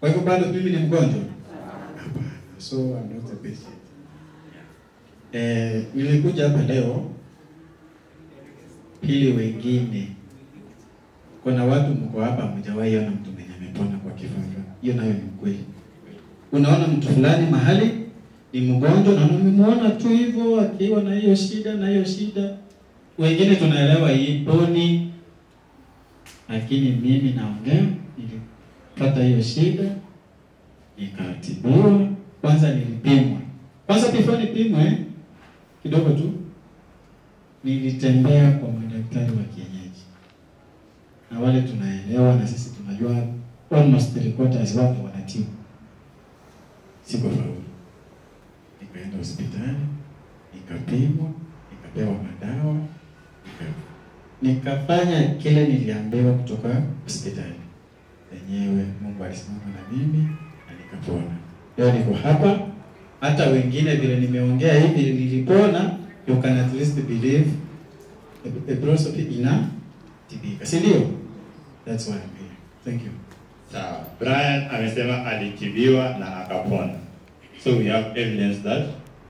Kwa hivyo bado mimi ni mgonjwa? Hapana. So I'm not a patient. Eh, nilikuja hapa leo ili wengine, kuna watu mko hapa mjawahi ona mtu mwenye amepona kwa kifafa. Hiyo nayo ni ukweli. Unaona mtu fulani mahali ni mgonjwa na umemwona tu hivyo akiwa na hiyo shida na hiyo shida. Wengine tunaelewa hii poni, lakini mimi naongea, nilipata hiyo shida nikatibiwa. Kwanza nilipimwa, kwanza before nipimwe kidogo tu, nilitembea kwa madaktari wa kienyeji, na wale tunaelewa na sisi tunajua almost three quarters wao wanatibu. Sikufaulu, nikaenda hospitali, nikapimwa, nikapewa madawa, nika nikafanya kile niliambiwa kutoka hospitali yenyewe. Mungu alisimama na mimi na nikapona. Leo niko hapa, hata wengine vile nimeongea hivi nilipona, you can at least believe the, the process ina tibika, si ndio? That's why I'm here. Thank you. Sawa. Brian amesema alitibiwa na akapona. So we have evidence that